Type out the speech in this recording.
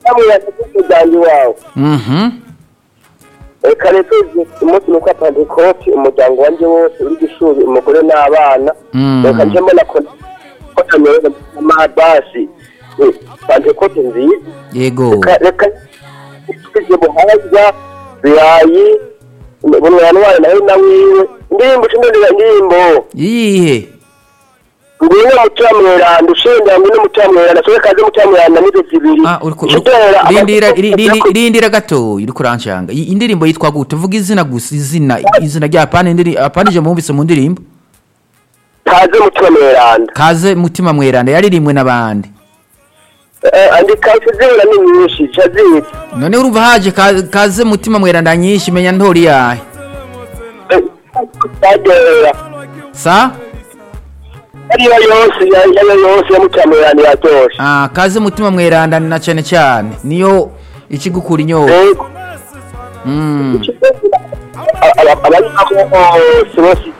bamwirata umuryango wawe Mhm. reka rero umunsi ni kwa pantekoti umuryango wanjye wose uri gishuri umugore n'abana Mm. reka nje mbona ko ko tamereza amabasi pantekoti nziza Yego. reka reka twize buhaza birayi bunwanwara nawe na wiwe indirimbo cindondera indirimbo Iyihe? ngwino mutamweranda ushinda ngwino mutamweranda sobe kaze mutamweranda nizo zibiri Ah, uriko Shidera, rindira abakobwa- ri- ri- rindira gato uriko uranshanga. I- Indirimbo yitwa gute? Vuga izina gusa izina izina rya pana indiri apanije mumvise mu ndirimbo. kaze mutamweranda Kaze mutima mweranda yaririmbwe n'abandi. andika zibura ni nyinshi cazita None urumva haje ka- kaze mutima mweranda nyinshi menya ntori yahe. tagera Sa? ariyo yose yayo yose ya mutamweranda yatoshe Ah, kaze mutima mweranda na cyane cyane niyo ikigukura inyota. yego Mm. abari aho bose bose